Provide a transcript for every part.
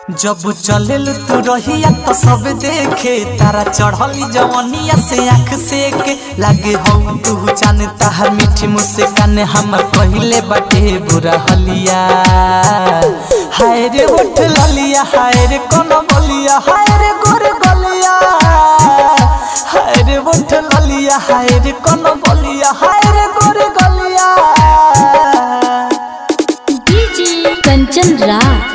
जब चले तू रहिया तो सब देखे तारा चढ़ली जवनिया से आँख से के लागे हो तू जान ताहर मीठी मुस्कान हम कहले बाटे बुरा हलिया हाय रे उठ ललिया हाय रे कोन बलिया हाय रे गोर गलिया हाय रे उठ ललिया हाय रे कोन बलिया हाय रे गोर गलिया डीजे कंचन राज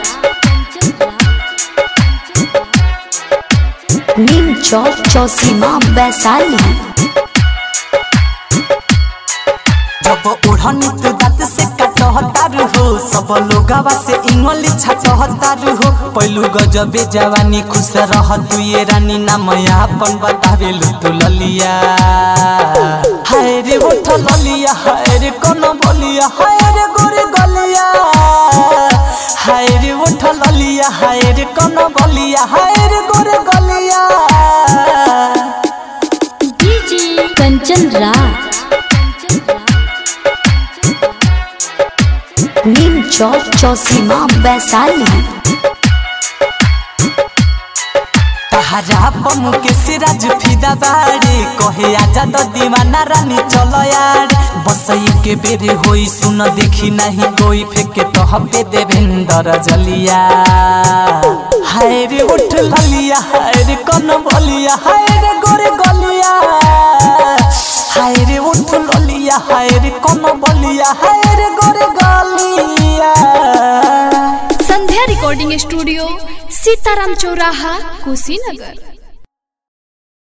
नीम चौक चौसीमा वैशाली जब ओढ़नी तू दांत से कटहतारू हो सब लोगवा से इंगली छटहतारू हो पहलू गजबे जवानी खुश रह तू ये रानी नाम अपन बतावेलू तू ललिया हाय रे उठ ललिया हाय रे कोन बलिया हाय रे गोरे गलिया हाय रे उठ ललिया हाय रे कोन बलिया हाय रे गोरे गलिया डीजे कंचन राज नीम चौक चौसीमा वैशाली तहरा पमु के सिराज फिदा बारे कहे आजा द दीवाना रानी चलो यार बसई के बेरे होई सुन देखी नहीं कोई फेंके तो हबे देवेंद्र जलिया हाय रे उठ ललिया हाय रे कन बलिया हाय रे गोरे गलिया हाय रे उठ ललिया हाय रे कन बलिया हाय रे गोरे गलिया संध्या रिकॉर्डिंग स्टूडियो सीताराम चौराहा कुशीनगर